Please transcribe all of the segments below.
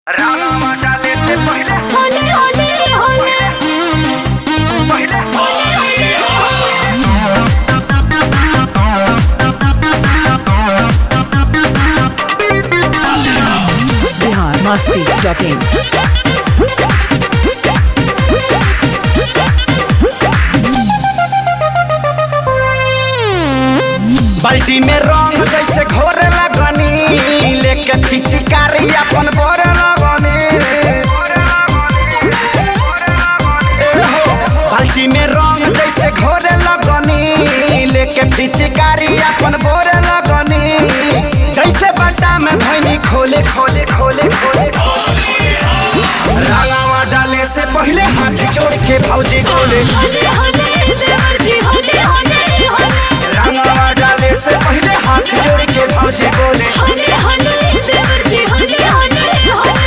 रामा डाले से पहले होले होले होले पहले बिहार मस्ती डॉट इन बाल्टी में रंग जैसे घोरे लगनी लेके पिचकारी अपन बोरे लगनी ए हो, बाल्टी में रंग जैसे घोरे लगनी लेके पिचकारी अपन बोरे लगनी जैसे बट्टा में भैनी खोले खोले खोले खोले रंगावा डाले से पहले हाथ जोड़ के भौजी खोले होले होले देवर जी होले होले होले रंगावा डाले से पहले हाथ जोड़ के भौजी बोले होले होले देवर जी होले होले होले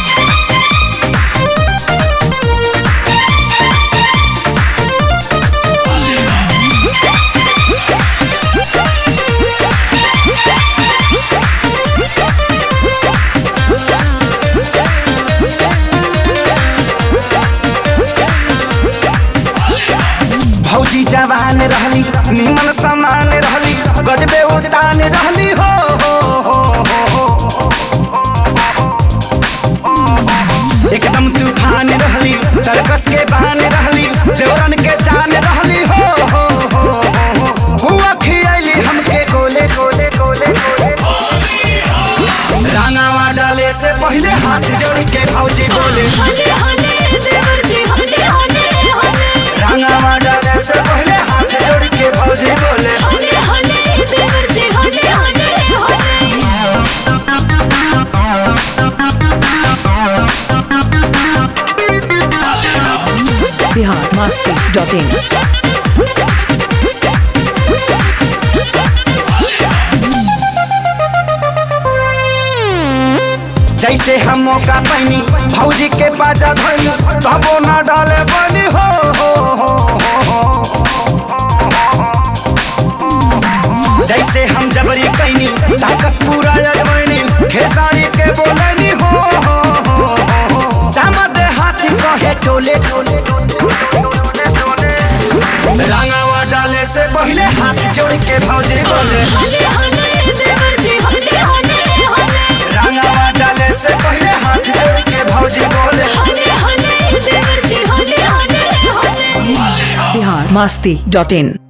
भौजी जवान रहली निमन समान रहली गजबे उतान रहली हो हो, हो, हो, हो। एकदम तूफान रहली तरकस के बहान रहली देवरन के जान रहली हो हो, हो, हो, हो। हुआ खियली हमके गोले गोले गोले गोले रांगावा डाले से पहले हाथ जोड़ के भौजी बोले होले होले देवर जी होले होले होले रांगावा डाले से पहले हाथ जोड़ के भौजी बोले होले होले देवर जी होले होले होले बिहार मस्ती डॉट इन जैसे हम मौका पैनी भौजी के बाजा धनी तबो न डाले बनी हो हो, हो, हो, हो। जैसे हम जबरी कैनी ताकत पूरा अजमैनी खेसारी के बोलनी हो हो, हो, हो। सामद हाथी कहे टोले टोले रंगावा डाले से पहले हाथ जोड़ के भौजी बोले होले होले देवर जी होले होले होले रंगावा डाले से पहले हाथ जोड़ के भौजी बोले होले होले देवर जी होले होले होले बिहार मस्ती डॉट इन